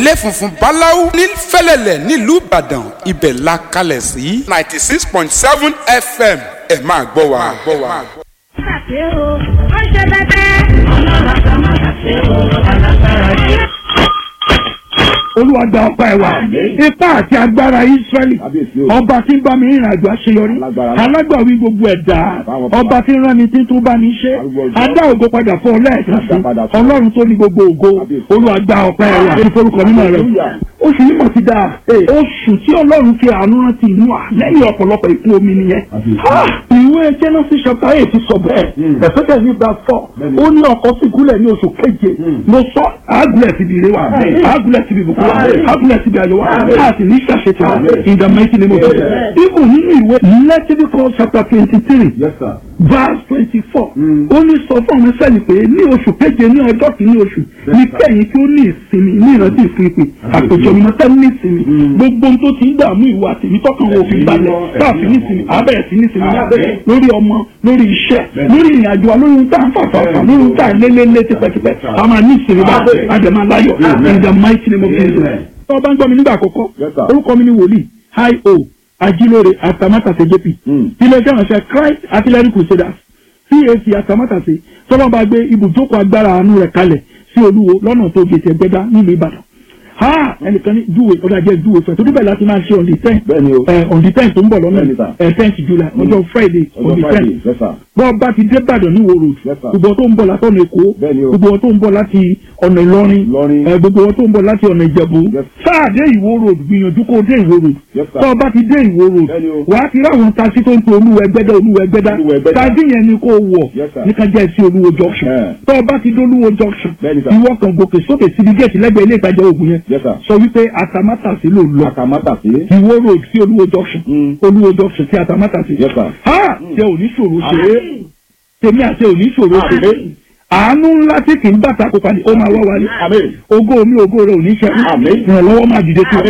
ilé funfun báláú ní fẹ́lẹ́lẹ̀ nílùú ìbàdàn ibẹ̀ la kalẹ̀ sí ninety six point seven fm ẹ máa gbọ́ wa. ṣe o ó ṣe bẹ́tẹ́. ọlọ́run àgbà má ṣe o alágbára yìí. olúwa gba ọpá ẹ wá ipá àti agbára israẹli ọba tí ń bá mi rìnrìn àjò àṣeyọrí alágbàwí gbogbo ẹ̀dá ọba tí ń rán mi tí ń tún bá mi ṣe adá ògo padà fún ọ lẹ́ẹ̀kan sí ọlọ́run tó ní gbogbo ògo olúwa gba ọpá ẹ wá lórí forúkọ mímọ́ rẹ oṣù yìí mọ̀ ti dáa oṣù tí ọlọ́run fi àánú rántí inú à lẹ́yìn ọ̀pọ̀lọpọ̀ ìkún omi nìyẹn ìwé genesis chapter eight sọ bẹ́ẹ̀ ẹ̀fẹ́kẹ̀ ní bá fọ́ ó ní ọkọ̀ sì gúnlẹ̀ ní oṣù keje mo sọ àgùlẹ̀ síbi ire wa àgùlẹ̀ síbi ìbùkún wa àgùlẹ̀ síbi ayọ̀ wa láti ní ṣàṣetì wa in the mighty name of Jesus ibùn nínú ìwé Leviticus chapter twenty three verse twenty four ó ní sọ fún ọmọ sẹ́yìn pé ní oṣù keje ní ọjọ́ kìíní oṣù ní kẹ́yìn tí ó ní ìsinmi ní ìrántí ìfúnipè àpèjọ mi náà ní ìsinmi gbogbo ohun tó ti ń dààmú ìwà tèmi tọkàn wo fi balẹ̀ káàfin ní ìsinmi àbẹ̀rẹ̀ sí ní ìsinmi lórí ọmọ lórí iṣẹ́ lórí ìrìnàjò wa lórí ohun tá à ń fàfàfà lórí ohun tá à ń lélẹ́lẹ́ tipẹ́tipẹ́ a máa ní ìsinmi bá àjẹmọ́ aláyọ̀ in the mighty name of Jesus. tọ́ bá ń gbọ́ mi nígbà àkọ́kọ́ orúkọ mi ni wòlíì hi o ajilore atamátàsé jp iléeṣẹ́ ìránṣẹ́ Christ artillery crusaders cac atamátàsé tọ́lọ́ bá gbé ibùjókòó agbára àánú rẹ̀ kalẹ̀ sí olúwo lọ́nà tó gbèsè ẹgbẹ́dá nílùú ìbàdàn ha ẹnìkan ní júwe ọdọ ajẹ júwe fẹ torí bẹ́ẹ̀ láti máa ṣe on the ten ẹ on the ten tó ń bọ̀ lọ́nà ẹ tenth july ọjọ́ friday on the ten bọ́ bá ti dé ìbàdàn ní ìwòrò gbogbo tó ń bọ̀ láti ọ̀nà èkó gbogbo tó ń bọ̀ láti ọ̀nà ìlọrin ẹ gbogbo tó ń bọ̀ láti ọ̀nà ìjẹ̀bú sáà dé ìwó road gbìyànjú kó dé ìwó road tọ́ bá ti dé ìwó road wàá ti ráwọn tasí tó ń pe olúwẹ̀ gbẹ́dá olúwẹ̀ gbẹ́dá tasí yẹn ni kó wọ̀ ní ká jẹ́ sí olúwo junction tọ́ bá ti dé olúwo junction ìwọ kan gòkè sókè síbi gẹ̀ẹ́sì lẹ́gbẹ̀ẹ́ ilé ìtajà òògùn yẹn sọ wípé atamátàsí ló lọ atamátàsí ìwó road sí olúwo junction olúwo junction sí atamátàsí ha ṣe ò ní ṣòro ṣe é tèmi àti ò ní ṣòro ṣe é àánú ńlá tí kì í bàtà kó padì ó máa wá wálé ògo mi ògo rẹ ò ní ṣe ìrànlọ́wọ́ máa dìde tó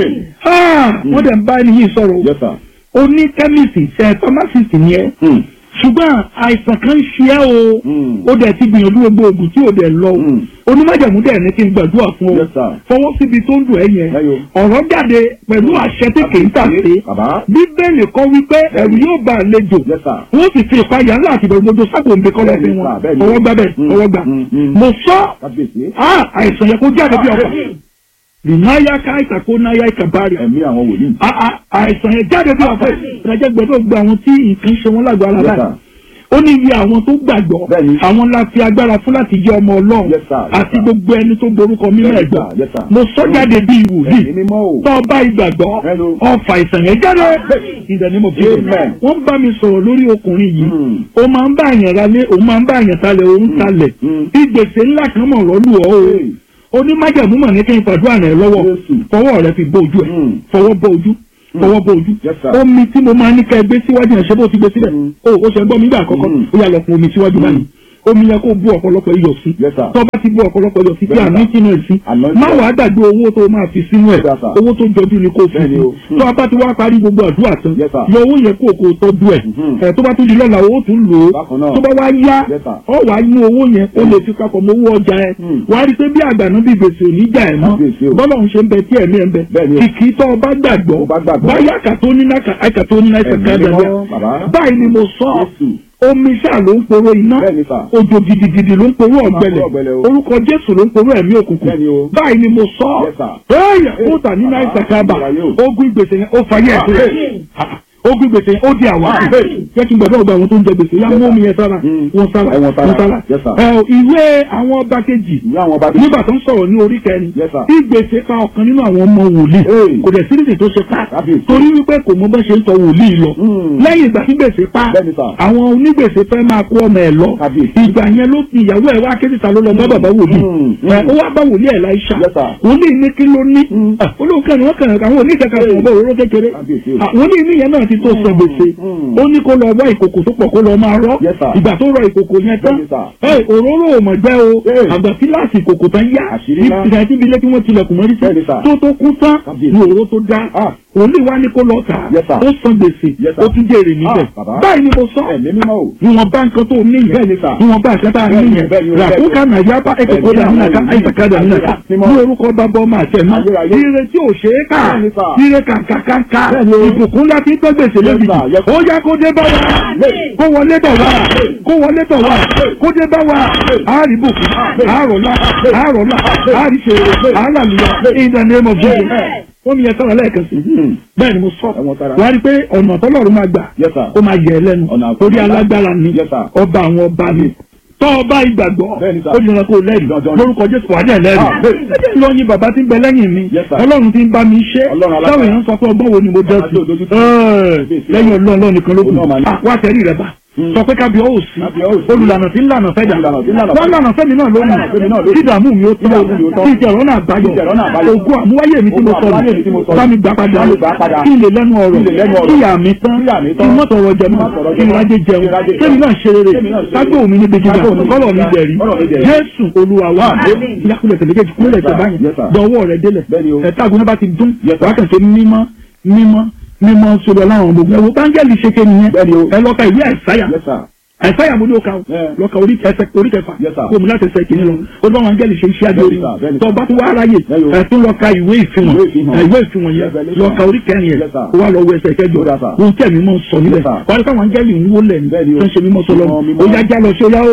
wọ́n dẹ̀ ń bá ẹni yìí sọ̀rọ̀ ó ní kẹ́míìsì ṣe pharmacist ni ẹ ṣùgbọ́n àìsàn kan ń ṣe ẹ́ o ó dẹ̀ ti gbìyànjú gbogbo oògùn tí ò dẹ̀ lọ o onímọ̀jẹ̀mú dẹ̀ ní kí n gbàdúrà fún ọ fọwọ́ síbi tó ń dùn ẹ́ yẹn ọ̀rọ̀ jáde pẹ̀lú àṣẹ tí kì í tà sí bíbélì kọ́ wípé ẹ̀rù yóò bá àlejò wọ́n sì fi ìpayà ńlá àti ìbẹ̀rù gbogbo sápò ń bẹ kọ́ lọ́sìn wọn ọwọ́ gbà bẹ́ẹ̀ ọwọ́ gbà mo sọ àìsàn yẹn kó jáde bí ọkọ̀ nìyáyá káìkà kó náyà ìkàbárì. ẹ̀mí àwọn wòlíì. àìsàn yẹn jáde bí ọ̀fẹ́ ìrìnàjò gbọ́dọ̀ gba àwọn tí nǹkan ṣe wọn lágbára láì. ó ní iye àwọn tó gbàgbọ́ àwọn la fi agbára fún láti jẹ́ ọmọ ọlọ́run àti gbogbo ẹni tó borúkọ mímọ́ ẹ̀gbọ́n. mo sọ jáde bí ìwòlíì tó bá ìgbàgbọ́ ọfà ìsàn yẹn jáde ìdánimọ̀ bí wọ́n bá mi sọ̀rọ̀ lórí ọkùnrin yìí ó máa ń bá àyàn ralé òun máa ń bá àyàn talẹ̀ òun talẹ̀ ìgbésẹ̀ ńlá kan mọ̀ rọ́lù ọ́ o onímájàmú mọ̀ ní kí n fàdúrà rẹ̀ lọ́wọ́ fọwọ́ rẹ̀ fi bó ojú ẹ̀ fọwọ́ bó ojú fọwọ́ bó ojú omi tí mo máa ní ká ẹ gbé síwájú ẹ̀ ṣe bó ti gbé síbẹ̀ o ó ṣe gbọ́ mi gbà àkọ́kọ́ ó yà lọ fún omi síwájú báyìí omi yẹn kó bú ọ̀pọ̀lọpọ̀ iyọ̀ sí tó bá ti bú ọ̀pọ̀lọpọ̀ iyọ̀ sí tí àmì sínú ẹ̀ sí má wàá gbàgbé owó tó máa fi sínú ẹ̀ owó tó jọjú ni kò fi sí tó a bá ti wá parí gbogbo àdúrà tán yọ owó yẹn kó o kò tọ́jú ẹ̀ tó bá tún di lọ́la owó tún lò ó tó bá wá yá ọ wàá mú owó yẹn ó lè fi papọ̀ mọ́ owó ọjà ẹ̀ wàá rí i pé bí àgbàná bí gbèsè ò ní jà ẹ̀ mọ́ bọ́lá òun ṣe ń bẹ tí ẹ̀mí ẹ̀ ń bẹ kìkì tó o bá gbàgbọ́ báyà kàtó ní náà kàtó ní náà kàtó báyìí ni mo sọ omi ṣáà ló ń poró iná òjò gidigidi ló ń poró ọ̀gbẹlẹ̀ orúkọ jésù ló ń poró ẹ̀mí òkùnkùn báyìí ni mo sọ ẹyà ó tà nínú àìsàn kábà ogun ìgbésẹ̀ yẹn ó fayé ẹ̀ ogun gbèsè ó di àwa jẹ́ kí n gbàdúrà gba àwọn tó ń jẹ gbèsè yá mú omi yẹn sára wọn sára wọn sára ìwé àwọn ọba kejì nígbà tó ń sọ̀rọ̀ ní orí kẹrin tí gbèsè pa ọ̀kan nínú àwọn ọmọ wòlíì kò dẹ̀ sírísì tó ṣe pa torí wípé kò mọ bá ṣe ń tọ wòlíì lọ lẹ́yìn ìgbà tí gbèsè pa àwọn onígbèsè fẹ́ máa kó ọmọ ẹ̀ lọ ìgbà yẹn ló ti ìyàwó ẹ̀ wá kéjìta ló lọ bá bàbá wòlíì ó wá bá wòlíì ẹ̀ láìsà wòlíì ní kí ló ní olóòkè ni wọ́n kàn àwọn oníkẹ́kẹ́ fún ọgbọ́n òróró kékeré wòlíì ní yẹn náà ti tó sọ gbèsè ó ní kó lọ wá ìkòkò tó pọ̀ kó lọ máa rọ́ ìgbà tó rọ ìkòkò yẹn tán òróró ò mọ̀ jẹ́ o àgbà kíláàsì ìkòkò tán yá ìgbà tí ibi ilé tí wọ́n tilẹ̀kùn mọ́rí sí tó tó kú tán ní òróró tó dá òní wa ní kó lọ tà Yes, sir. ó san gbèsè Yes, sir. ó tún jèrè níbẹ̀ Ah, bàbá. báyìí ni mo sọ ẹ̀mí mímọ́ o. ìwọ̀n bá nǹkan tó ní Bẹ́ẹ̀ ni, yẹn sir. ìwọ̀n bá àṣẹ tá a ní Bẹ́ẹ̀ ni, yẹn bẹ́ẹ̀ ni, ràkúkà nàìjíríà bá ẹ̀kọ́ kó dà nínú àká àìsàkà dà nínú àká Mímọ́. ní orúkọ bàbá ọmọ àti ẹ̀mọ́ Ayérayé. ire tí ò ṣe é kà Bẹ́ẹ̀ ni, sir. ire kàǹkàǹkà Bẹ́ẹ̀ ni o. ìbùkún láti gbọ́ gbèsè Yes, lójijì sir. Yes, sir. ó yá kó dé bá wa kó wọlé bọ̀ wá kó wọlé bọ̀ wá kó dé bá wa àárí bùkún àárọ̀lá àárọ̀lá àárí ṣèrè àálàlùyà in the name of Jesus ó ní ẹ̀ka lẹ́ẹ̀kan sí Hmm. bẹ́ẹ̀ ni mo sọ Ẹ̀wọ̀n tara. wà á rí i pé ọ̀nà tọ́lọ́run máa gbà Yes, sir. ó máa yẹ ẹ lẹ́nu Ọ̀nà àkọ́kọ́. torí alágbára ni Yes, sir. ọba àwọn ọba ni tọ́ ọba ìgbàgbọ́ Bẹ́ẹ̀ ni, sir. ó di ọ̀nà kó lẹ́rìí Dandan ni. lórúkọ jésù wà ní ẹlẹ́rìí Ah, bẹ́ẹ̀. ẹjẹ́ ìlọyin bàbá tí ń bẹ lẹ́yìn mi Yes, sir. ọlọ́run tí ń bá mi ṣe Ọlọ́run alágbára. táwọn èèyàn sọ pé ọgbọ́n wo ni mo dẹ́ Ọlọ́run tó dojú sí tì. Ẹ́ẹ̀, lẹ́yìn ọlọ́run ọlọ́run nìkan ló kù Òun náà máa ní. Ah, wá tẹ̀rí rẹ̀ bá Hmm. sọ pé kábíọ́ ò sí Kábíọ́ ò sí. olùlànà tí ń lànà fẹ́jà Olùlànà tí ń lànà wọ́n fẹ́jà. lànà fẹ́mi náà Lànà fẹ́mi náà lónìí lónìí. tí ìdààmú mi ó Tí ìdààmú mi ó tán tán. tí ìjẹ̀rọ̀nà àbáyọ Tí ìjẹ̀rọ̀nà àbáyọ. ògùn àmúwáyé mi tí mo Ògùn sọnù àmúwáyé mi tí mo sọnù. bá mi gbà padà Bá mi gbà padà. kí n lè lẹ́nu ọ̀rọ̀ Kí n lè lẹ́nu ọ̀rọ̀. kí ìyá mi tán Kí ìyá mi kí tán. n mọ̀ tọrọ jẹ Kí n mọ́ má tọrọ kí n jẹ mọ́. rájẹ jẹun Kí n rájẹ jẹun. kémi náà ṣe rere Kémi náà ṣe kágbó mi ní gbèjìgbà Kágbó mi ní kọ́lọ̀ mi gbèjìgbà. dẹ̀rí Kọ́lọ̀ mi dẹ̀rí. jésù olúwa wa Àmín. ìyàkúlẹ̀ tẹ̀lé kejì kúlẹ̀ Yes, tẹ̀ sir. báyìí Yes, sir. dọ̀wọ́ rẹ̀ délẹ̀ Bẹ́ẹ̀ ni o. ẹ̀ta àgùnà bá ti dún Yes, sir. wákàtí mímọ́ mímọ́ mímọ́ sọ̀rọ̀ láwọn gbogbo ẹ̀wọ̀ báńgẹ́lì ṣe ké nìyẹn Bẹ́ẹ̀ ni o. ẹ lọ́ka ìwé àìsáyà Yes, sir. àìsáyà mo ní o ka o Yeah. lọ́ka orí kẹsẹ̀ orí kẹfà Yes, sir. kó o mú láti ẹsẹ̀ kìíní lọ ó bá wọn áńgẹ́lì ṣe iṣẹ́ adé orí Bẹ́ẹ̀ ni, sir. Bẹ́ẹ̀ ni, tó o sir. bá tún wá aráyè Bẹ́ẹ̀ ni o. ẹ̀ tún lọ́ka ìwé ìfihàn Ìwé ìfihàn. ẹ̀, ìwé ìfihàn yẹn Revelation. lọ́ka orí kẹrin yẹn Yes, sir. kó wá lọ wọ ẹsẹ̀ kẹjọ Ó dà, sir. ohun tí ẹ̀mí mọ̀ ń sọ nílẹ̀ Yes, sir. wà á rí káwọn áńgẹ́lì ń wó lẹ̀ ní Bẹ́ẹ̀ ni o. tó ń ṣe mímọ́ sọlọ́ Mímọ́, mímọ́. ó yá já lọ sí ó yá ó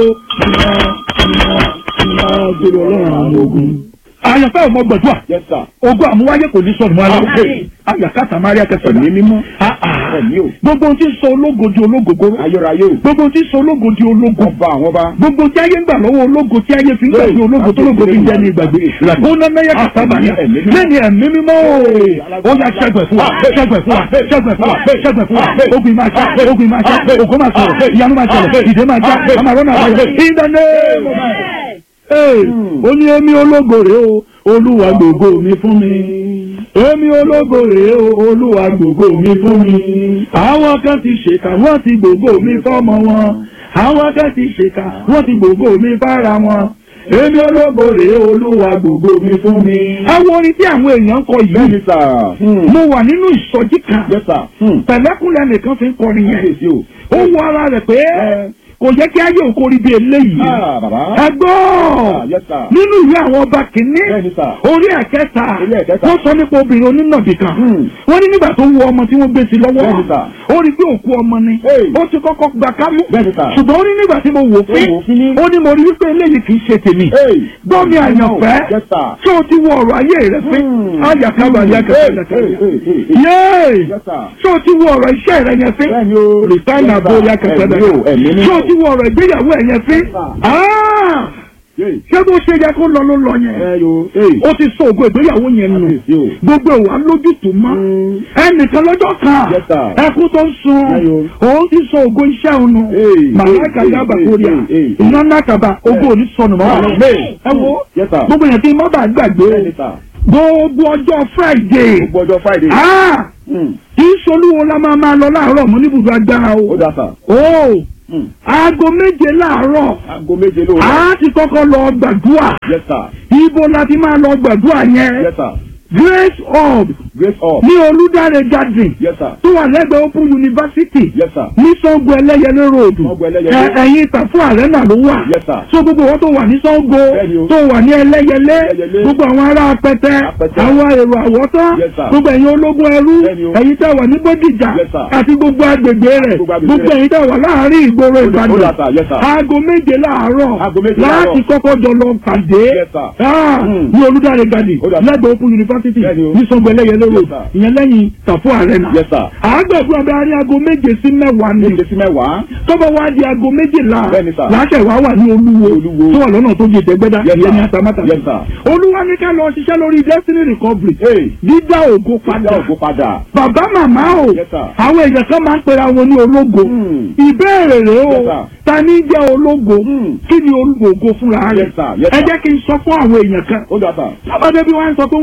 gbèrò ọlọ́run àwọn ogun. àyànfẹ́ ò mọ gbẹ̀dúà Yes, sir. ogun àmúwáyé kò ní sọnù mọ́ aláwọ̀ Àmín. ayàkátà máríà kẹsàn-án Ẹ̀mí mímọ́. Ah, ah. Ẹ̀mí o. gbogbo ohun tí ń sọ ológo di ológogo Ayérayé o. gbogbo ohun tí ń sọ ológo di ológo Ọba àwọn ọba. gbogbo tí ayé ń gbà lọ́wọ́ ológo tí ayé fi ń gbàgbé ológo tó lógo fi ń jẹ́ ní ìgbàgbé ó ná náyà kàtà bàyà Ẹ̀mí mímọ́. lẹ́ni ẹ̀mí mímọ́ ó yà ṣẹ́gun fún wa ṣẹ́gun fún wa ṣẹ́gun fún wa ṣẹ́gun fún wa ogun máa ṣá ogun máa ṣá ògo máa sọ̀rọ̀ ìyanu máa ṣẹlẹ̀ ìdè máa já àmàlọ́nà àbáyọ in the name of Jesus. Ee, ó ní èmi ológo rèé o olúwa gbògo mi fún mi èmi ológo rèé o olúwa gbògo mi fún mi àwọn kan ti ṣèkà wọ́n ti gbògo mi fọ́mọ wọn àwọn kan ti ṣèkà wọ́n ti gbògo mi fára wọn èmi ológo rèé o olúwa gbògo mi fún mi. àwọn orin tí àwọn èèyàn ń kọ Bẹ́ẹ̀ yìí ni, sir. Hmm. mo wà nínú ìsọjí kan Yes, sir. Hmm. pẹ̀lẹ́kùnlẹ̀ nìkan fi ń kọrin yẹn Kábíyèsí o. ó wọ ara rẹ̀ pé kò yẹ kí ayé òkú orí bí eléyìí Ah, bàbá. ẹgbọ́n Yes, sir. nínú ìwé àwọn ọba kìíní Bẹ́ẹ̀ ni, sir. orí ẹ̀kẹta Orí ẹ̀kẹta. wọ́n sọ nípa obìnrin onínàbì kan Hmm. wọ́n ní nígbà tó wọ ọmọ tí wọ́n gbé sí lọ́wọ́ Bẹ́ẹ̀ ni, sir. ó rí pé òkú ọmọ ni Hey. ó ti kọ́kọ́ gbà kámú Bẹ́ẹ̀ ni, sir. ṣùgbọ́n ó ní nígbà tí mo wò fín Ó wò fín ní. ó ní mo rí wípé eléyìí kì í ṣe tèmi Hey. gbọ́ mi àyànfẹ́ Yes, sir. tí o ti wọ ọ̀rọ̀ ayé rẹ fín Hmm. ayàkábà Hey, ayàkábà hey, hey, hey, hey. yéé Yes, sir. tí o ti wọ ọ̀rọ̀ iṣẹ́ rẹ yẹn fín Bẹ́ẹ̀ ni o. rìsáìnà Yes, sir. bóyá kẹsẹ̀ Ẹ̀mí o, ẹ̀mí tí mímọ́. o ti wọ ọ̀rọ̀ ìgbéyàwó ẹ̀ yẹn fín Yes, sir. Ah! Yay. ṣé bó ṣe yẹ kó lọ ló lọ yẹn Ẹ yo. Hey. ó ti sọ ògo ìgbéyàwó yẹn nù Kábíyèsí o. gbogbo ìwà lójútùú mọ́ Hmm. ẹnìkan lọ́jọ́ kan Yes, sir. ẹkún tó ń sun Ayo. òun ti sọ ògo iṣẹ́ òun nù Hey, màláìka hey, dábà hey, kórìà hey, hey. iná nàkàbà ògo òní sọnù mọ́ wa Hey. ẹ wo Yes, sir. gbogbo yẹn tí má bàa gbàgbé Bẹ́ẹ̀ ni, sir. gbogbo ọjọ́ Friday Gbogbo ọjọ́ Friday. ah Hmm. kì í solúwo la máa máa lọ láàárọ̀ mọ́ níbùdó agbára o Ó dà, sir. o Hmm. aago méje láàárọ̀ Aago méje lóru. a ti kọ́kọ́ lọ gbàdúrà Yes, sir. ibo la ti máa lọ gbàdúrà yẹn Yes, sir. Grace Hub Grace up. ní Olúdáre garden Yes, sir. tó wà lẹ́gbẹ̀ẹ́ Open University Yes, sir. ní Sango Ẹlẹ́yẹlé road Sango Ẹlẹ́yẹlé. Ẹ- ẹ̀yìn Ìtàfún Arena ló wà Yes, sir. so gbogbo wọn tó wà ní Sango Bẹ́ẹ̀ni o. tó wà ní Ẹlẹ́yẹlé Ẹlẹ́yẹlé. gbogbo àwọn ará Apẹtẹ Apẹtẹ. àwọn èrò àwọ̀tán Yes, sir. gbogbo ẹ̀yin ológun ẹrú Bẹ́ẹ̀ni o. ẹ̀yin tẹ́ wà ní Bódìjà Yes, sir. àti gbogbo agbègbè rẹ̀ Gbogbo agbègbè gbogbo rẹ̀. ẹ̀yin tẹ́ wà láàárín ìgboro Ó dà, Ìbàdàn sir. Yes, sir. aago méje láàárọ̀ Aago méje láti láàárọ̀. kọ́kọ́ jọ lọ pàdé Yes, sir. Ah, Hmm. ní Olúdáre garden Ó dà, sir. lẹ́gbẹ̀ẹ́ Open University Bẹ́ẹ̀ni o. ní Sango Ẹlẹ́yẹlé road Yes, sir. ìyẹn lẹ́yìn Ìtàfún Arena Yes, sir. àgbẹ̀dúrà bẹ arí aago méje sí mẹ́wàá ni Méje sí mẹ́wàá. tọ́bọ̀ wá di aago méjìlá Bẹ́ẹ̀ni, sir. láṣẹ wá wà ní olúwo Olúwo. tó wà lọ́nà tó di ìtẹ́gbẹ́dá Yes, ìyẹn ní sir. atamátà Yes, sir. olúwa ní ká lọ ṣiṣẹ́ lórí destiny recovery Hey. dídá ògo Dá padà ògo padà. bàbá màmá o Yes, sir. àwọn èèyàn kan máa ń pera wọn ní ológo Hmm. ìbéèrè rèé o Yes, sir. ta ní jẹ́ ológo Hmm. kí ni ológo fúnra rẹ̀ Yes, sir. Yes, ẹ sir. jẹ́ kí n sọ fún àwọn èèyàn kan Ó dà, sir. sábàdé bí wọ́n á sọ pé wọ́n ní ológo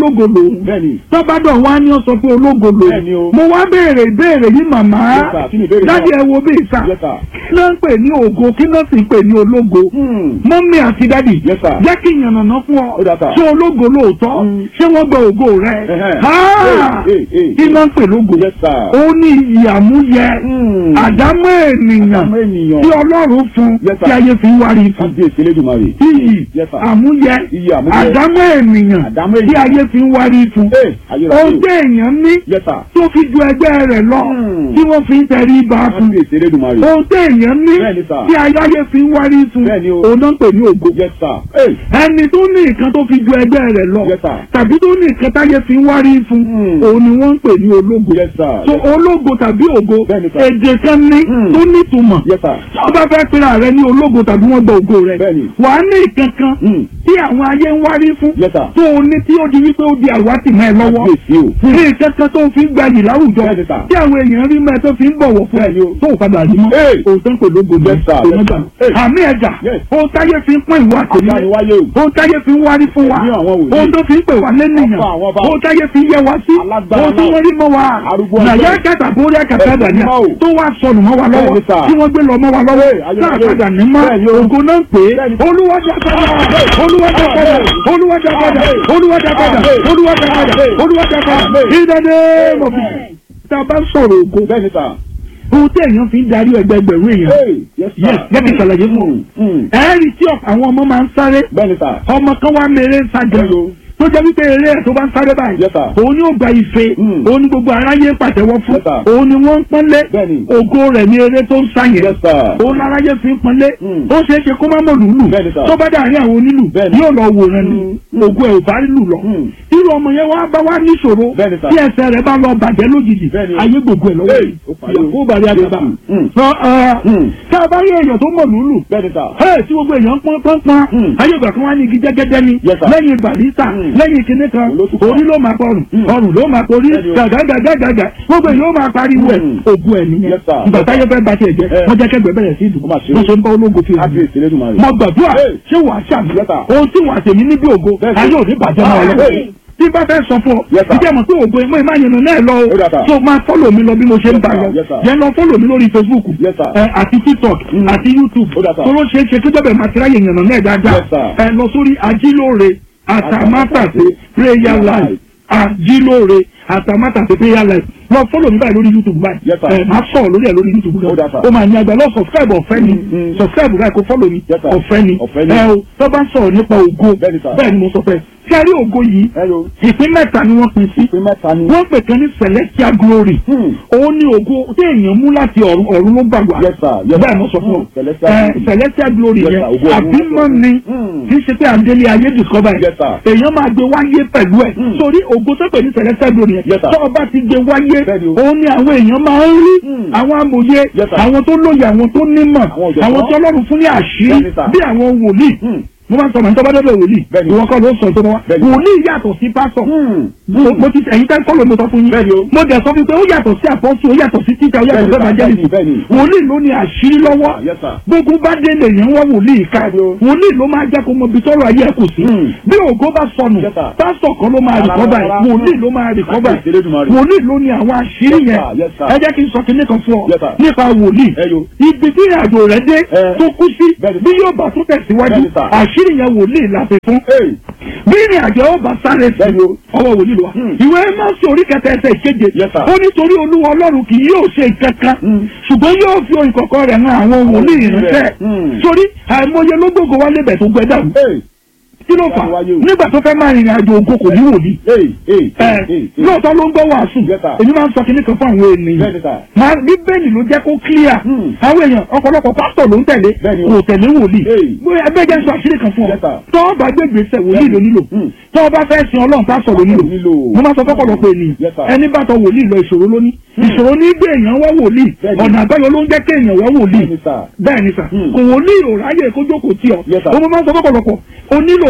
ológo lòun bẹ́ẹ̀ni tọ́bádọ̀ wá ní ọ sọ pé ológo Bẹ́ẹ̀ni o. lòun mo wá béèrè ìbéèrè yìí màmá Yes, sir. Kí ni ìbéèrè náà? dájú ẹ wo bí ìsà Yes, sir. kí ló ń pè ní ògo kí ló sì ń pè ní ológo Hmm. mọ́mí àti dádì Yes, sir. jẹ́ kí ìyànnàná fún ọ Ó dà, sir. ṣé ológo lóòótọ́ Mm. ṣé wọ́n gba ògo rẹ Ẹhẹ́. Ah! Hey, hey, hey. kí ló ń pè lógo Yes, sir. ó ní ìyàmúyẹ Hmm. àdámọ́ ènìyàn Àdámọ́ ènìyàn. tí ọlọ́run fún Yes, sir. tí ayé fi ń wárí fún kábíyèsí elédùnmarè. iyì Yes, sir. àmúyẹ Iyì àmúyẹ. àdámọ́ ènìyàn Àdámọ́ tí ènìyàn. ayé fi ń wárí fún Hey, ayérayé. ohun tí èèyàn ní Yes, sir. tó fi ju ẹgbẹ́ rẹ̀ lọ Hmm. tí wọ́n fi ń tẹrí ba fún kábíyèsí elédùmarè. ohun tí èèyàn ní Bẹ́ẹ̀ni, sir. tí ayé fi ń wárí fún Bẹ́ẹ̀ni o. òun náà ń pè ní ògo Yes, sir. Hey. ẹni tó ní nǹkan tó fi ju ẹgbẹ́ rẹ̀ lọ Yes, sir. tàbí tó ní nǹkan táyé fi ń wárí fún Hmm. òun ni wọ́n ń pè ní ológo Yes, sir. so ológo tàbí ògo Bẹ́ẹ̀ni, sir. èdè kan ní Hmm. tó nítumọ̀ Yes, sir. tí wọ́n bá fẹ́ pera rẹ ní ológo tàbí wọ́n gba ògo rẹ Bẹ́ẹ̀ni. wà á ní ìkankan Hmm. tí àwọn ayé ń wárí fún Yes, sir. tó o ní tí ó di wípé ó di àwátì mọ́ ẹ lọ́wọ́ kábíyèsí o. ní ìkankan tó fi ń gbayì láwùjọ Bẹ́ẹ̀ni, sir. tí àwọn èèyàn rí mọ́ ẹ tó fi ń bọ̀wọ̀ fún ẹ Bẹ́ẹ̀ni o. tó o padà rí mọ́ Hey. òótọ́ ń pè lógo ní Yes, sir. òun Yes, gbà sir. Hey. àmì ẹ̀jà Yes. ohun táyé fi ń pín ìwà àtẹ̀lé Àdániwáyé o. ohun táyé fi ń wárí fún wa Ẹ̀mí àwọn wòlíì. ohun tó fi ń pè wá lẹ́nìyàn Ọba àwọn ọba. ohun táyé fi ń yẹ wá sí Alágbára ohun tí náà. wọ́n rí mọ́ wa Arúgbó nàyà ọjọ́. kẹta borí ẹkẹta Ẹ̀mí dàníà mímọ́ o. tó wá sọnù mọ́ wa lọ́wọ́ Bẹ́ẹ̀ni, sir. tí wọ́n gbé lọ mọ́ wa lọ́wọ́ Hey, ayé, sáà ayé. padà ní mọ́ Bẹ́ẹ̀ni o. ògo náà ń pè é Bẹ́ẹ̀ni. olúwàjà padà olúwàjà padà olúwàjà padà olúwàjà padà olúwàjà padà olúwàjà padà ìdáná mọ̀fì tá a bá sọ̀rọ̀ ògo Bẹ́ẹ̀ni, sir. ohun tí èèyàn fi ń darí ẹgbẹgbẹ̀rún èèyàn Hey. Yes, sir. Yes, jẹ́ kí n ṣàlàyé fún ọ. Hmm. Hmm. ẹ̀ẹ́rì tí àwọn ọmọ máa ń sáré Bẹ́ẹ̀ni, sir. ọmọ kan wá mèrè sájà Bẹ́ẹ̀ni o. tó jẹ́ wípé eré ẹ̀ tó bá ń sáré báyìí Yes, sir. òun ni ó gba ife Mm. òun ni gbogbo aráyé pàtẹ́wọ́ fún Yes, sir. òun ni wọ́n ń pọ́nlé Bẹ́ẹ̀ni. ògo rẹ̀ ní eré tó ń sá yẹn Yes, sir. òun láráyé fi ń pọ́nlé Mm. ó ṣeé ṣe kó má mọ̀ lùlù Bẹ́ẹ̀ni, sir. tó bá dàrí àwọn onílù Bẹ́ẹ̀ni. yóò lọ wòran ni Mm. ògo ẹ̀ ò bá lù lọ Mm. irú ọmọ yẹn wá bá wá níṣòro Bẹ́ẹ̀ni, sir. tí ẹsẹ̀ rẹ̀ bá lọ bàjẹ́ lójijì Bẹ́ẹ̀ni. ayé gbogbo ẹ̀ lọ́wọ́ Hey, yìí ó parí o. ìyàwó bàrí àgbàbà Mm. sọ ẹ Mm. tá a bá rí èèyàn tó mọ̀ lùlù Bẹ́ẹ̀ni, sir. Ẹ tí gbogbo èèyàn pọ́n pọ́n pọ́n Hmm. ayé ìgbà kan wá ní igi jẹ́gẹ́dẹ́ ni Yes, sir. lẹ́yìn barista Hmm. lẹ́yìn kinní kan Olótùfà. orí ló máa pọrùn Hmm. ọrùn ló máa porí Bẹ́ẹ̀ni o. gàgàgàgàgà gbogbo èèyàn ó máa pariwo ẹ̀ Hmm. ògùn ẹ̀ nìyẹn Yes, sir. ìgbà táyé fẹ́ bá tiẹ̀ jẹ́ Eh. wọ́n jẹ́ kẹ́gbẹ́ bẹ̀rẹ̀ sí ìdùn Ó máa ṣe é. wọ́n ṣe ń bá ológo fi hàn Kábíyèsí elédùmarè. mọ gbàdúrà Hey. ṣé wàá ṣàmì Yes, sir. ohun tí wàá tèmi níbi ògo Bẹ́ẹ̀ ni. ayé òní bàjẹ́ náà lọ Hey. tí bá fẹ́ sọ fún ọ Yes, sir. ìjẹ́ mọ̀ pé ògo ẹ̀mọ́ ìmá yẹn náà lọ Ó dà, sir. o tó máa fọ́lọ̀ mi lọ bí mo ṣe ń Yes, bá sir. lọ Yes, sir. yẹn lọ fọ́lọ̀ mi lórí Facebook Yes, sir. ẹ, àti TikTok Mm. àti YouTube Ó dà, sir. tó ló ṣeé ṣe kí bẹ́ẹ̀ máa ti ráyè yànnà náà dáadáa Yes, sir. ẹ lọ sórí ajílóore àtàmátàsé prayer life ajílóore àtàmátàsé prayer life lọ fọ́lọ̀ mi báyìí lórí YouTube báyìí Yes, sir. ẹ máa sọ̀rọ̀ lórí ẹ̀ lórí YouTube Ó dà, gan sir. ó máa ní agbá lọ subscribe ọ̀fẹ́ ni Mm. subscribe báyìí kó fọ́lọ̀ mi Yes, sir. ọ̀fẹ́ ni Ọ̀fẹ́ ni. ẹ o tó bá sọ̀rọ̀ nípa ògo Bẹ́ẹ̀ ni, sir. bẹ́ẹ̀ ni mo sọ fẹ́ kí a rí ògo yìí Hello. ìpín mẹ́ta ni wọ́n pín sí Ìpín mẹ́ta ni. wọ́n pè kan ní celestial glory Hmm. òun ni ògo tí èèyàn mú láti ọ̀run ọ̀run ló gbàgbà Yes, sir. Yes, bẹ́ẹ̀ sir. mo sọ fún ọ Hmm. Celestial ẹ glory. celestial glory Yes, yẹn sir. Ògo ọ̀run. àbímọ ni Hmm. kì í ṣe pé àndélé ayé discover Yes, sir. èèyàn máa gbé wáyé pẹ̀lú ẹ̀ Hmm. sórí ògo tó pè ní celestial glory yẹn Yes, sir. tó o bá ti gbé wáyé Bẹ́ẹ̀ni o. òun ni àwọn èèyàn máa ń rí Hmm. àwọn amòye Yes, sir. àwọn tó lóye àwọn tó nímọ̀ Àwọn ọ̀jọ̀gbọ́n. àwọn tí Ọlọ́run fún ní àṣírí Bẹ́ẹ̀ni, sir. bí àwọn wòlíì Hmm. mo máa ń sọ màá tó bá dọ́dọ̀ wòlíì Bẹ́ẹ̀ni. ìwọ kọ́ ló sọ tó bá wá Bẹ́ẹ̀ni. wòlíì yàtọ̀ sí pásọ̀ Hmm. mo mo ti ẹ̀yin tẹ́ kọ́lọ̀ mo sọ fún yín. Bẹ́ẹ̀ni o. mo dẹ̀ sọ fún pé ó yàtọ̀ sí àpọ́sù ó yàtọ̀ sí títà ó yàtọ̀ sí Bẹ́ẹ̀ni, evangelist. bẹ́ẹ̀ni, bẹ́ẹ̀ni. wòlíì ló ní àṣírí lọ́wọ́. Yes, sir. gbogbo bá dé lèyàn wá wòlíì ká. Bẹ́ẹ̀ni o. wòlíì ló máa jẹ́ kó mọ ibi tọ́rọ̀ ayé ẹ̀ kù sí. Hmm. bí ògo bá sọnù Yes, sir. pásítọ̀ kan ló máa Rárá, rìkọ́bà ẹ̀ rárá. wòlíì ló máa rìkọ́bà Kábíyèsí Elédùmarè. wòlíì ló ní àwọn àṣírí Yes, yẹn. sir. Yes, sir. ẹ jẹ́ kí n sọ kinní kan fún ọ Yes, sir. nípa wòlíì. Ẹ yo. ibi tí ìrìnàjò rẹ̀ dé Eh. tó kú sí Bẹ́ẹ̀ni. bí yóò bá tún tẹ̀síwájú Bẹ́ẹ̀ni, sir. àṣírí yẹn wòlíì la fi fún Hey. bí ìrìn àjò ọba sáré sí Bẹ́ẹ̀ni o. ọwọ́ wòlíì lọ. Hmm. ìwé mọ́sí orí kẹta ẹsẹ̀ ìkeje Yes, sir. ó nítorí olúwa ọlọ́run kì yóò ṣe kankan Hmm. ṣùgbọ́n yóò fi orin kọ̀ọ̀kan rẹ̀ hàn àwọn wòlíì ìránṣẹ́ Hmm. sórí àìmọye ló gbogbo wá lébẹ̀ tó gbẹ dàrú Hey. kí ló fà Wáyé o. nígbà tó fẹ́ máa rìnrìn àjò ògo kò ní wòlíì Hey. Hey. ẹ Hey. Hey. lóòótọ́ ló ń gbọ́ wàásù Yes, sir. èmi máa ń sọ kinní kan fún àwọn ènìyàn Bẹ́ẹ̀ni, sir. máa bíbélì ló jẹ́ kó clear Hmm. àwọn èèyàn ọ̀pọ̀lọpọ̀ pásítọ̀ ló ń tẹ̀lé Bẹ́ẹ̀ni o. kò tẹ̀lé wòlíì Hey. bóyá ẹgbẹ́ jẹ́ sọ àṣírí kan fún ọ Yes, sir. tọ́ ọ bá gbé gbèsè wòlíì ló nílò Hmm. tọ́ ọ bá fẹ́ sin ọlọ́run pásítọ̀ ló nílò Nílò. mo máa sọ fọ́pọ̀lọpọ̀ ènìyàn Yes, sir. ẹni bá tọ wòlíì lọ ìṣòro lóní ìṣòro ní gbé èèyàn wá wòlíì Bẹ́ẹ̀ni. ọ̀nà àbáyọ ló ń jẹ́ kí èèyàn wá wòlíì Bẹ́ẹ̀ni, sir. bẹ́ẹ̀ ni sà Hmm. kò wòlíì ò ráyè kó jókòó tí ọ Yes, sir. mo máa ń sọ fọ́pọ̀lọpọ̀ o nílò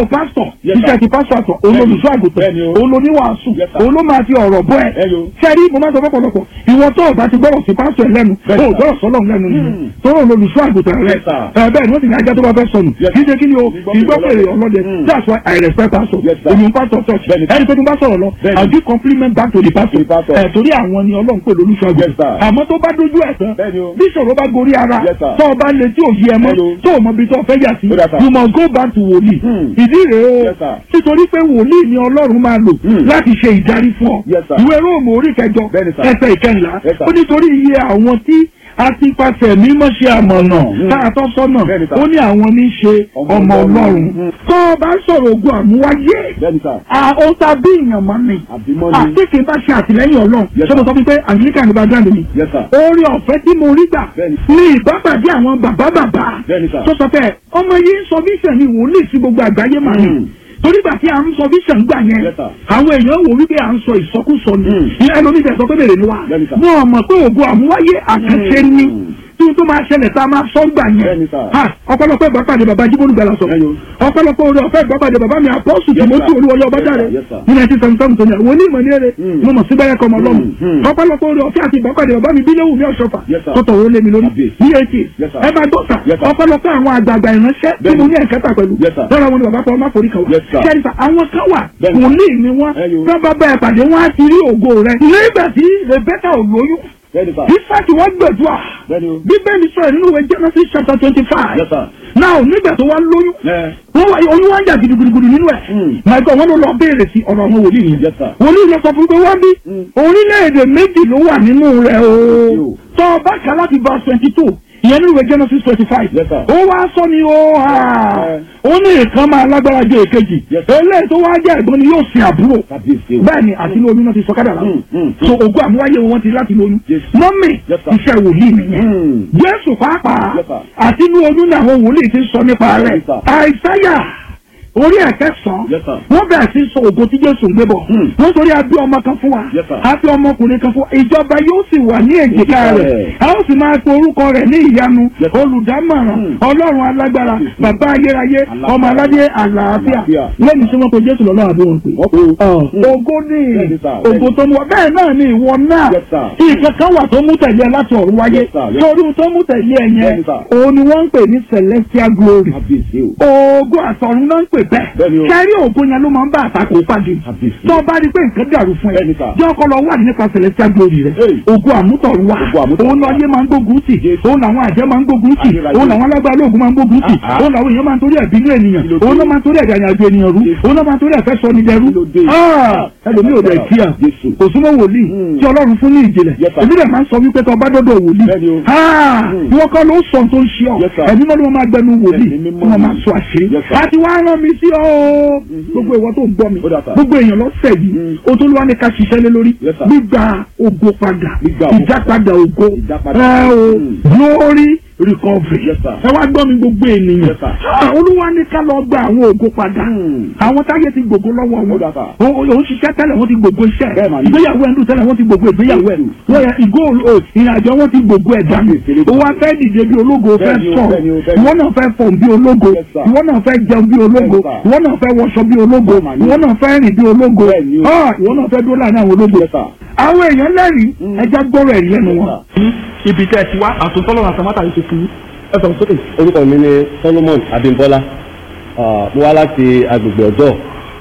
pásítọ̀ Yes, iṣẹ́ sir. ti pásítọ̀ àtọ̀ olólùṣọ́ àgùntàn Bẹ́ẹ̀ni o. olóníwàásù Yes, sir. òun ló máa fi ọ̀rọ̀ bọ́ ẹ Bẹ́ẹ̀ni o. sẹ́rí mo máa sọ fọ́pọ̀lọpọ̀ ìwọ tó o bá ti gbọ́rọ̀ sí pásítọ̀ ẹ lẹ́nu Bẹ́ẹ̀ni, o ò sir. gbọ́rọ̀ sọ́lọ̀ lẹ́nu nìyẹn Hmm. tó rò olólùṣọ́ àgùntàn rẹ Yes, sir. ẹ bẹ́ẹ̀ ni wọ́n ti ní ajá tó bá fẹ́ sọnù Yes, kì í ṣe kí ni o Ìgbọ́ ìgbọ́ pé pèrè ọlọ́dẹ. ọlọ́dẹ Hmm. that's why I respect pastor Yes, sir. èmi ń pastor church Bẹ́ẹ̀ni. ẹni tó tún bá sọ̀rọ̀ lọ Bẹ́ẹ̀ni. I give compliment back to the pastor To the pastor. ẹ̀ torí àwọn ni ọlọ́run pè lólùṣọ́ Yes, àgùntàn sir. àmọ́ tó bá dojú ẹ̀ tán Bẹ́ẹ̀ni o. bí ìṣòro bá gorí ara Yes, sir. tó o bá lè tí ò yí ẹ mọ́ Hello. tó o mọ ibi tó o fẹ́ yà sí Ó dà, sir. you must go back to wòlíì Hmm. ìdí rèé o Yes, sir. nítorí pé wòlíì ni ọlọ́run máa lò Hmm. láti ṣe ìdarí fún ọ Yes, sir. ìwé róòmù orí kẹjọ Bẹ́ẹ̀ni, sir. ẹsẹ̀ ìkẹyìnlá Yes, sir. ó nítorí iye àwọn tí a ti pàṣẹ mímọ́ ṣe àmọ̀nà Hmm. tá a tọ́ sọ́nà Bẹ́ẹ̀ni, sir. ó ní àwọn ní í ṣe Ọmọ ọmọ Ọlọ́run. ọlọ́run Hmm. tó o bá sọ̀rọ̀ ogun àmúwáyé bẹ́ẹ̀ni sà ó ta bí èèyàn mọ́ mi àbímọ́ ni àti kì í bá ṣe àtìlẹ́yìn ọlọ́run Yes, ṣé mo sir. sọ fún pé anglican ní background mi yes sir orí ọ̀fẹ́ tí mo rí gbà Bẹ́ẹ̀ni. ní ìbápàdé àwọn bàbá bàbá Bẹ́ẹ̀ni, sir. tó sọ pé ọmọ yìí ń sọ vision ni wòlíì sí gbogbo àgbáyé mà ní Hmm. torí gbà tí à ń sọ vision gbà yẹn Yes, sir. àwọn èèyàn wò wípé à ń sọ ìsọkúsọ ni Hmm. ìyá ẹlòmíì tẹ̀ sọ pé bèrè ni wa Bẹ́ẹ̀ni, sir. wọn mọ̀ pé ògo àmúwáyé àkànṣe ni Hmm. tí n tó máa ṣẹlẹ̀ tá a máa sọ gbà yẹn Bẹ́ẹ̀ni, sir. Ha, ọ̀pọ̀lọpọ̀ ìbápàdé bàbá jíbólú gbàlà sọ Ẹyọ. ọ̀pọ̀lọpọ̀ orí ọ̀fẹ́ ìbápàdé bàbá mi àpọ́sù Yes, tìmọ́tì sir. olúwọlé ọba Yes, dáre sir. Yes, sir. ní nineteen seventy seven tó ní àwọn onímọ̀ ní èrè Hmm. mo mọ̀ sí bẹ́rẹ̀ kọ́mọ lọ́mù Hmm, hmm. ọ̀pọ̀lọpọ̀ orí ọ̀fẹ́ àti ìbápàdé bàbá mi bílẹ̀ wù mí ọ̀ṣọ́fà Yes, sir. tó tọ̀wọ́ lé mi lórí Kábíyèsí. ní eighty Yes, sir. ẹ bá dọ́tà Yes, sir. ọ̀pọ̀lọpọ̀ àwọn àgbààgbà ìránṣẹ́ tí Bẹ́ẹ̀ni. mo ní ẹ̀kẹ́ta pẹ̀lú Yes, sir. lọ́la wọn ni bàbá fọwọ́ má forí kan wá Yes, sir. kẹ́rìfà àwọn kan wà Bẹ́ẹ̀ni. wòlíì ni wọ́n Ẹyọ. bá bá ẹ pàdé wọn á ti rí ògo rẹ nígbà tí Rebecca ò lóyún bẹ́ẹ̀ni sà Ísáàkì wọ́n gbẹ̀dúà bẹ́ẹ̀ni o bíbélì sọ̀rọ̀ nínú ìwé Genesis chapter twenty five yes sir now nígbà tó wá lóyún ẹ wọ́n wá oyún wá ń jà gidigidigidi nínú ẹ̀. Mm. Michael wọn ló lọ béèrè sí ọ̀rọ̀ àwọn wòlíì yẹn. Yes, sir. wòlíì lọ sọ fún pé wọ́n bí Mm. orílẹ̀-èdè méjì ló wà nínú rẹ̀ o. Yo. tọ́ ọ bá kà láti verse twenty two ìyẹn nínú ìwé Genesis twenty five. Yes, sir. ó wá sọ ni ó hà Eh. ó ní ìkan máa lágbára ju èkejì. Yes, sir. eléyìí tó wá jẹ́ ẹ̀gbọ́n ni yóò sin àbúrò. kábíyèsí o bẹ́ẹ̀ ni àti ní oyún náà ti sọ kádàrá. Mm, mm, so ògùn àmúwáyé wọn ti láti lóyún. Yes. mọ́mì Yes, sir. iṣẹ́ wòlíì nìyẹn. Mm. Jésù pàápàá Yes, sir. àti inú oyún ní àwọn wòlíì ti sọ nípa rẹ̀ Yes, sir. àìsáyà orí ẹ̀kẹsàn Yes, sir. wọ́n bẹ̀rẹ̀ sí sọ ògo tí Jésù ń gbé bọ̀ Hmm. wọ́n torí abí ọmọ kan fún wa Yes, sir. abí ọmọkùnrin kan fún wa ìjọba yóò sì wà ní èjìká Èjìká rẹ̀ rẹ̀. a ó sì máa pe orúkọ rẹ̀ ní ìyanu Yes, sir. olùdámọ̀ràn Hmm. ọlọ́run alágbára bàbá ayérayé Alágbára. ọmọ aládé àlàáfíà Àlàáfíà. lẹ́yìn tí wọ́n pe Jésù lọ́nà àbí wọn pè wọ́n pe o Mm. ògo ní Bẹ́ẹ̀ni, sir. ògo tó mú wa bẹ́ẹ̀ náà ni ìwọ náà Yes, sir. ìkankan wà tó mú tẹ̀lé ẹ láti ọ̀run wáyé Yes, sir. Yes. torí tó mú tẹ̀lé ẹ yẹn Bẹ́ẹ̀ni, sir. òun ni wọ́n ń pè ní celestial glory kábíyèsí o ògo àtọ̀run náà ń pè bẹ́ẹ̀ Bẹ́ẹ̀ni o. kẹ́rí ògo yẹn ló máa ń bá àtakò pàdé Kábíyèsí. tó o bá rí pé nǹkan dàrú fún ẹ Bẹ́ẹ̀ni, sir. jẹ́ ọkọ lọ wà nípa celestial glory rẹ Hey. ògo àmútọ̀run wà Ògo àmútọ̀run òun wà. lọ́yẹ́ máa ń gbógun tì Yes. òun làwọn àjẹ́ máa ń gbógun tì Ayérayé. òun làwọn alágbára olóògùn máa ń gbógun tì Ah, ah. òun làwọn èèyàn máa ń torí ẹ̀bínú ènìyàn Kí ló dé? òun náà máa ń torí ẹ̀dá àyàjọ ènìyàn rú Yes. òun náà máa ń torí ẹ̀fẹ́ sọ ní dẹrú Kí ló dé? Ah, ẹlòmíì ò dẹ̀ kíá Jésù. kò súnmọ́ wòlíì Mm. tí ọlọ́run fún ní ìjìnlẹ̀ Yes, sir. èmi dẹ̀ máa ń sọ wípé tó bá dọ́dọ̀ wòlíì Bẹ́ẹ̀ni o. Ah, Mm. ìwọ kọ́ ló sọ tó ń ṣe ọ Yes, sir. ẹ̀mí mọ́ ló máa gbẹnu wòlíì Ẹ̀mí tí mímọ́ wọ́n ni. máa sọ àṣírí Yes, sir. àti wàá rán mi sí ọ o gbogbo ìwọ tó ń gbọ́ mi Ó dà, sir. gbogbo èèyàn lọ́sẹ̀ yìí Mm. o tó lọ́wọ́ ní ká ṣiṣẹ́ lé lórí Yes, sir. gbígba ògo padà Gbígba ògo ìjápadà ògo Ìjápadà. ẹ o Mm. glory recovery Yes, sir. ẹ wá gbọ́ mi gbogbo ènìyàn Yes, sir. Ah, olúwa ní ká lọ gba àwọn ògo padà Mm. àwọn táyé ti gbogbo lọ́wọ́ Ó wọn dà, sir. O- o- òun ṣiṣẹ́ tẹ́lẹ̀ wọ́n ti gbogbo iṣẹ́ Bẹ́ẹ̀ mà ni. ìgbéyàwó ẹ̀ńdù tẹ́lẹ̀ wọ́n ti gbogbo ìgbéyàwó ẹ̀ Yes, wọ́n yẹ ìgò o, ìrìnàjò wọn ti gbogbo ẹ̀ dànù Yes, yes, ó wá fẹ́ dìde bí ológo fẹ́ Bẹ́ẹ̀ ni o, sọ̀rọ̀ bẹ́ẹ̀ ni o, bẹ́ẹ̀ ni o. ìwọ náà fẹ́ fọ̀n bí ológo Yes, sir. ìwọ náà fẹ́ jẹun bí ológo Yes, sir. ìwọ náà fẹ́ wọṣọ bí ológo Bẹ́ẹ̀ mà ni. ìwọ náà fẹ́ rìn bí ológo Bẹ́ẹ̀ ni o. Ah, ìwọ náà fẹ́ dúró láàrin àwọn ológo Yes, sir. àwọn èèyàn lẹ́rìí Mm. ẹja gbọ́rọ̀ ẹ̀rí lẹ́nu Yes, wọn. ibi tẹ́ ẹ ti wá àtúntọ́lọ́ àtàmátà yìí ti fi ẹ sọ̀rọ̀ sókè. orúkọ mi ni solomon abimbola Ah, mo wá láti agbègbè ọ̀dọ́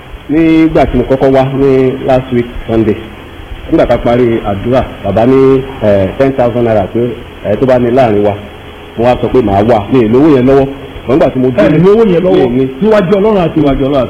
nígbà tí mo kọ́kọ́ wá ní last week sunday nígbà tá a parí àdúrà bàbá ní ten thousand naira pé ẹ tó bá ní láàrin wa mo wá sọ pé màá wà ní ìlówó yẹn lọ́wọ́ ṣùgbọ́n nígbà tí mo ẹ ní owó yẹn lọ́wọ́ mi ní níwájú ọlọ́run àti níwájú ọlọ́run